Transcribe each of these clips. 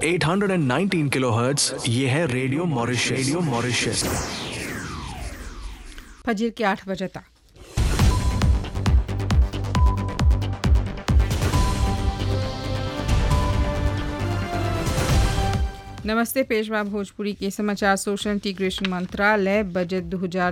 819 kilohertz ये है radio Mauritius radio Mauritius फजर के आठ बजे तक नमस्ते पेशवा भोजपुरी के समाचार सोशल इंटीग्रेशन मंत्रालय बजट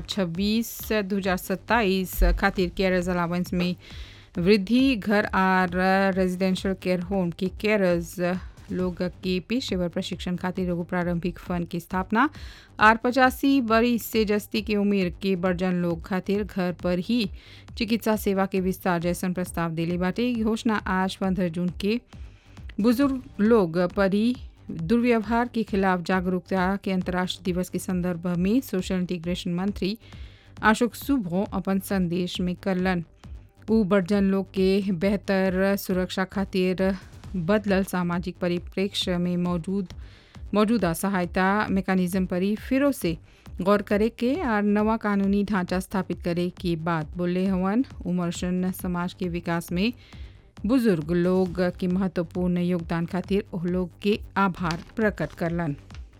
2026-2027 खातिर केयरर्स अलावेंस में वृद्धि घर आर रेजिडेंशियल केयर होम के केयरर्स लोग के पेशेवर प्रशिक्षण खातिर एगो प्रारंभिक फंड की स्थापना आर पचासी बरिस से जस्ती के उम्र के बर्जन लोग खातिर घर पर ही चिकित्सा सेवा के विस्तार जैसन प्रस्ताव दिले बाटे ई घोषणा आज पंद्रह जून के बुजुर्ग लोग परी दुर्व्यवहार के खिलाफ जागरूकता के अंतर्राष्ट्रीय दिवस के संदर्भ में सोशल इंटीग्रेशन मंत्री अशोक सुभो अपन संदेश में करलन उ बर्जन लोग के बेहतर सुरक्षा खातिर बदलल सामाजिक परिप्रेक्ष्य में मौजूद मौजूदा सहायता मेकानिज्म पर ही फिरो से गौर करे के और नवा कानूनी ढांचा स्थापित करे की बात बोले हवन उमरशन समाज के विकास में बुजुर्ग लोग के महत्वपूर्ण योगदान खातिर ओह लोग के आभार प्रकट करलन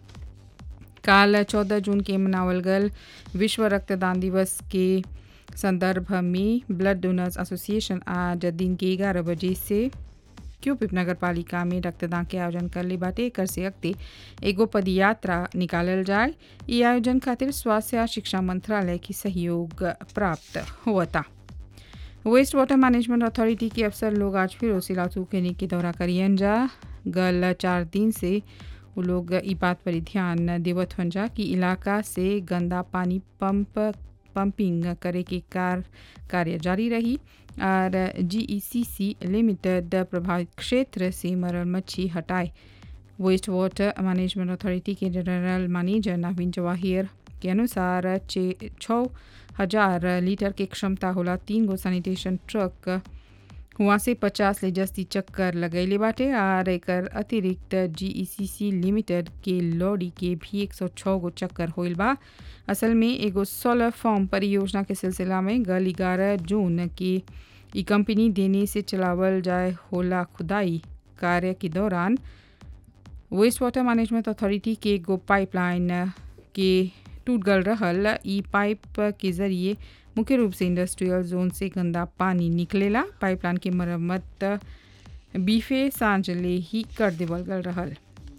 काल चौदह जून के मनावल गल विश्व रक्तदान दिवस के संदर्भ में ब्लड डोनर्स एसोसिएशन आज दिन के ग्यारह बजे से क्यूपिप नगर पालिका में रक्तदान के आयोजन कर ले बाटे एकर से अगते एगो पदयात्रा निकालल जाए ई आयोजन खातिर स्वास्थ्य आ शिक्षा मंत्रालय की सहयोग प्राप्त हुआ वेस्ट वाटर मैनेजमेंट अथॉरिटी के अफसर लोग आज फिर सिलातू क्लिनिक के दौरा करियन जा गल चार दिन से वो लोग ई बात पर ध्यान देवत हन जा कि इलाका से गंदा पानी पंप पंपिंग करे के कार कार्य जारी रही और जीईसीसी लिमिटेड प्रभावित क्षेत्र से मरल मच्छी हटाए वेस्ट वाटर मैनेजमेंट अथॉरिटी के जनरल मैनेजर नवीन जवाहिर के अनुसार छः हजार लीटर के क्षमता होला तीन गो सैनिटेशन ट्रक हुआ से पचास ले जस्ती चक्कर लगैले बाटे और एकर अतिरिक्त जीईसीसी लिमिटेड के लॉरी के भी एक सौ छः गो चक्कर होइल बा असल में एगो सोलर फॉर्म परियोजना के सिलसिला में गल ग्यारह जून की ई कंपनी देने से चलावल जाए होला खुदाई कार्य के दौरान वेस्ट वाटर मैनेजमेंट अथॉरिटी के एगो पाइपलाइन के टूट गल रहल ई पाइप के जरिए मुख्य रूप से इंडस्ट्रियल जोन से गंदा पानी निकलेला पाइपलाइन के मरम्मत बीफे सांझले ही कर देवल गल रहल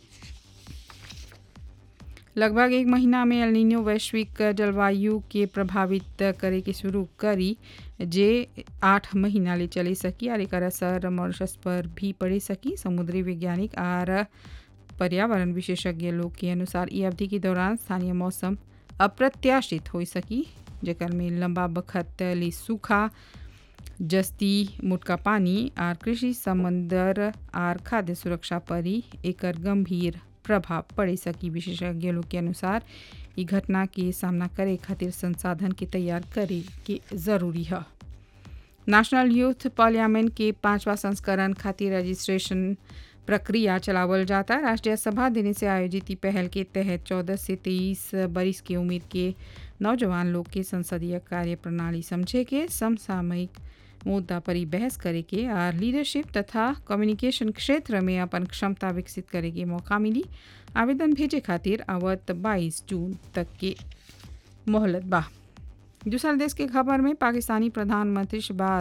लगभग एक महीना में एलिनो वैश्विक जलवायु के प्रभावित करे के शुरू करी जे आठ महीना ले चले सकी और एक असर मॉरिशस पर भी पड़े सकी समुद्री वैज्ञानिक और पर्यावरण विशेषज्ञ लोग के अनुसार ई अवधि के दौरान स्थानीय मौसम अप्रत्याशित हो सकी जेकर में लंबा बखत ले सूखा जस्ती मुटका पानी और कृषि समंदर और खाद्य सुरक्षा पर ही एकर गंभीर प्रभाव पड़े सकी विशेषज्ञ लोग के अनुसार ई घटना के सामना करे खातिर संसाधन के तैयार करे के जरूरी है नेशनल यूथ पार्लियामेंट के पांचवा संस्करण खातिर रजिस्ट्रेशन प्रक्रिया चलावल जाता राष्ट्रीय सभा देने से आयोजित ई पहल के तहत चौदह से तेईस बरिस की उम्र के नौजवान लोग के संसदीय कार्य प्रणाली समझे के समसामयिक मुद्दा पर ही बहस करे के और लीडरशिप तथा कम्युनिकेशन क्षेत्र में अपन क्षमता विकसित करे के मौका मिली आवेदन भेजे खातिर आवत 22 जून तक के मोहलत बा दूसरा देश के खबर में पाकिस्तानी प्रधानमंत्री शहबाज